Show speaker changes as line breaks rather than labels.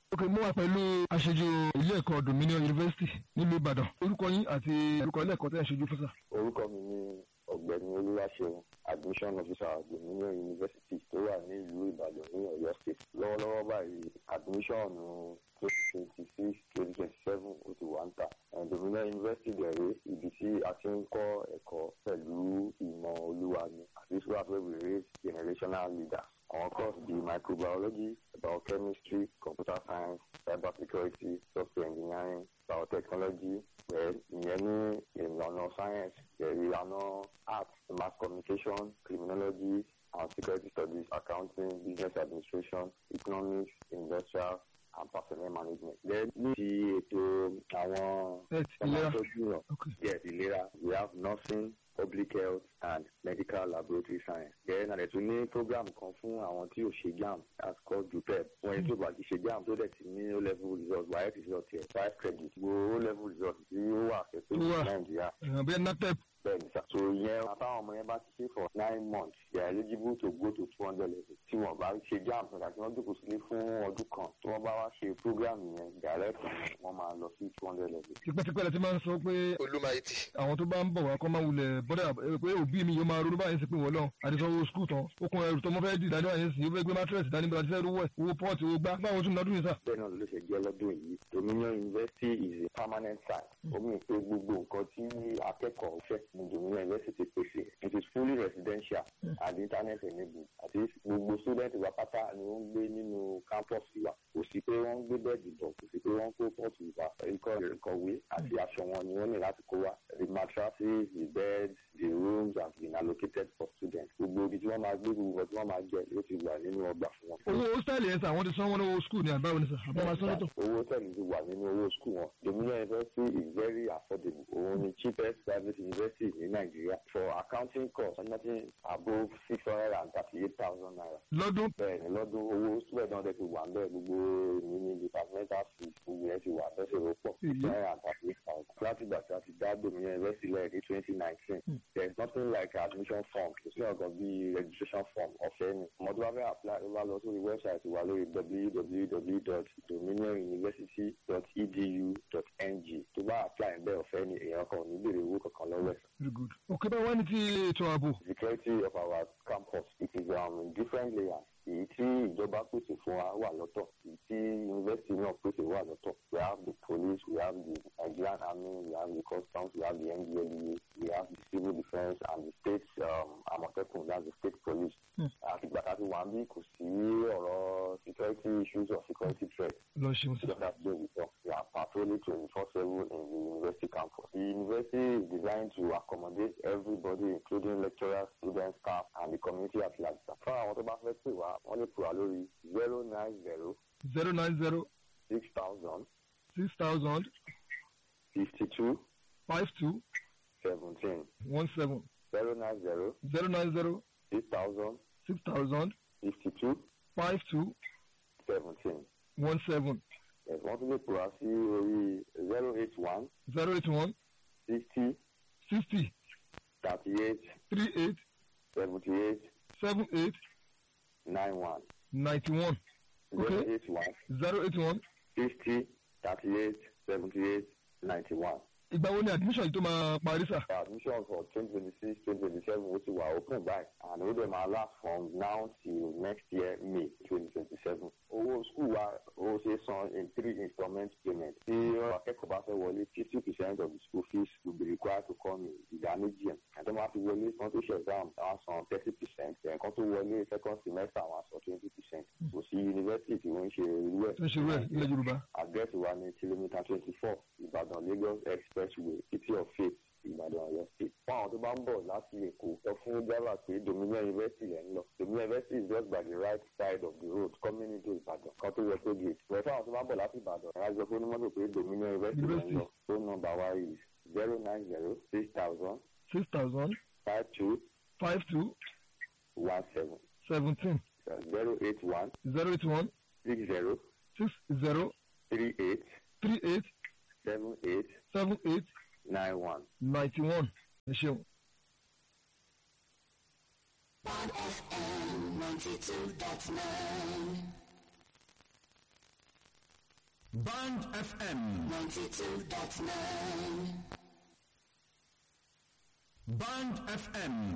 ok mo wà pẹ̀lú aṣojú ilé ẹ̀kọ́ Dominion University nílùú Ìbàdàn orúkọ yín àti orúkọ ilé ẹ̀kọ́ tẹ́ ẹ̀ ṣojú fún sà.
orúkọ mi ni ọ̀gbẹ́ni olúwaṣeun admission officer Dominion University tó wà ní ìlú Ìbàdàn ní Ọ̀yọ́ state lọ́wọ́lọ́wọ́ báyìí admission twenty twenty six twenty twenty seven ó ti wà ń tà Dominion University dẹ̀rẹ́ ibi tí a ti ń kọ́ ẹ̀kọ́ pẹ̀lú ìmọ̀ olúwa ni àti sùúrù where we raise generational leaders àwọn course bíi microbiology biochemistry computer science cyber security software engineering biotechnology ìyẹn ní ìlànà science ìlànà art mass communication criminology and security studies accounting business administration economics industrial and personnel management. then ní ti ètò àwọn ọmọdéjúyàn yes ìlera we have nursing public health and medical laboratory science. then àdẹ̀ tún ní program kan fún àwọn tí ò ṣe JAMB that's called JUPEP. wọ́n yẹn tó bá ti ṣe JAMB tó dẹ̀ ti ní o level result WAEC result yẹn five credit gbogbo o level result tí ó wà fẹ́ẹ́ tó ní Nàìjíríà.
bẹ́ẹ̀ natep.
bẹ́ẹ̀ni sá so ìyẹn àtàwọn ọmọ yẹn bá ti ṣe for nine months they are eligible to go to two hundred level tí wọ́n bá ṣe JAMB nígbà tí wọ́n jókòó sílé fún ọdún kan tí wọ́n bá wá ṣe program yẹn direct wọ́n máa lọ sí two hundred level.
tipẹ́tipẹ́ la ti máa ń sọ pé
olùmọ̀ẹ́tì.
àwọn tó bá ń bọ̀ wá kọ́ máa wulẹ̀ bọ́dà pé òbí mi yóò máa ronú báyìí sí pé wọ́n lọ àdìsọ́wọ́ skul tán ó kún ẹrù tó mọ́ fẹ́ dì dání báyìí sí ó fẹ́ gbé mátírẹ̀sì dání bá ti fẹ́ rówó ẹ̀ owó pọ́ọ̀tì owó gbá báwo tún lọ́dún yìí sà.
bẹ́ẹ̀ náà ló ṣe jẹ́ lọ́dún yìí Dominion University is a permanent site omi ìpè gbogbo nǹkan tí akẹ́kọ̀ọ́ fẹ́ ní Dominion University pèsè it is fully residential and internet enabled àti gbogbo student wa pátá ni wọ́n ń gbé nínú campus wa kò sí pé wọ́n ń gbé bẹ́ẹ̀dì bọ̀ kò sí pé wọ́n ń kó pọ́ọ̀tù wa ikọ̀ ìkọ̀wé àti aṣọ wọn ni wọ́n ní láti kó wa the mattresses the beds the rooms have been allocated for students gbogbo ibi tí wọ́n máa gbé gbogbo tí wọ́n máa jẹ ló ti wà nínú ọgbà fún wọn.
owó hostel yẹn sà wọ́n ti sanwó lọ́wọ́ skul ní àbáwọn ní sà àbáwọn sọ́dọ̀.
owó hostel ti wà nínú owó skul wọn Dominion University is very affordable òun ni cheapest private university ní Nàìjíríà for accounting course nothing above six hundred and thirty-eight thousand naira.
lọ́dún.
bẹ́ẹ̀ni lọ́dún owó student náà ti wà ń bẹ́ẹ̀ gbogbo èmi ní departmental fees gbogbo yẹn ti wà bẹ́ẹ̀ ṣe ló pọ̀ six hundred and thirty-eight thousand. láti ìgbà tí a ti dá Dominion University lẹ́yìn ní twenty nineteen there is nothing like admission form kò sí ọ̀gàn bíi registration form ọ̀fẹ́ ni ọmọdé wa fẹ́ apply ló bá lọ sórí website wa lórí www.dominionuniversity.edu.ng tó bá apply bẹ́ẹ̀ ọ̀fẹ́ ni èèyàn kan ò ní béèrè owó kankan lọ́wọ́ ẹ̀.
very good. òkè bá wá ní ti ètò ààbò.
security of our campus it is um, in different layers èyí tí ìjọba pèsè fún wa wà lọ́tọ̀ èyí tí yunifásitì náà pèsè wà lọ́tọ̀ we have the police we have the Nigerian army we have the customs we have the NDLEA we have the civil defence and the state um, Àmọ̀tẹ́kùn that's the state police. àtìgbà tá a ti wà ń bí kò sí ọ̀rọ̀ security issues or security threat.
lọ ṣeun sí.
just as they we talk we are patrolling twenty four seven in the university campus. the university is designed to accommodate everybody including lecturers students staff and the community at large. fún àwọn tó bá fẹ́ pè wá wọ́n lè pè wá lórí zero nine zero
zero nine zero
six thousand
six thousand
fifty two
five two
seventeen
one seven
zero nine zero
zero nine zero
six thousand
six thousand
fifty two
five two
seventeen.
one seven
wọ́n tún lè pè wá sí orí zero eight one
zero eight one
sixty
sixty
thirty eight
three eight
seventy eight
seven eight
nine one
ninety one
zero
Okay.
eight one
zero eight one.
sixty thirty eight seventy eight ninety one.
ìgbà wo ni admission yìí tó máa parí sà.
admission for twenty twenty six twenty twenty seven ó ti wà open by and ó dẹ̀ máa last from now till next year May twenty twenty seven. owó school wa ó ṣe san in three installment payment. tí akẹ́kọ̀ọ́ bá fẹ́ wọlé fifty percent of the school fees will be required to come in ìdá méjì ẹ̀. ẹ̀tọ́ máa fi wọlé kan tó ṣe exam àwọn san thirty percent ẹ̀kan tó wọlé second semester àwọn san twenty percent. kò sí yunifásitì tí wọ́n ń ṣe irú ẹ̀.
tó ń ṣe rẹ̀ ilẹ̀ yorùbá.
àdírẹ́sì wa ní kìlómítà twenty four ìbàdàn lagos expressway city of faith ìbàdàn ọ̀yọ́ state. fún àwọn tó bá ń bọ̀ láti èkó sọ fún driver pé dominion university lẹ́ ń lọ dominion university is just by the right side of the road coming into ìbàdàn kan tó yẹ tó gate. ìwé fún àwọn tó bá ń bọ̀ láti ìbàdàn ẹ̀rọ àjọ fún onímọ́tò pé dominion university lẹ́ ń lọ phone number wa is zero nine zero six thousand
six thousand
five two
five two
one seven
seventeen
zero eight one
zero eight one
six zero
six zero
three eight
three eight
seven eight
seven eight
nine one.
ninety one ẹ ṣeun.
One FM 92.9.
Band FM
92.9.
Band FM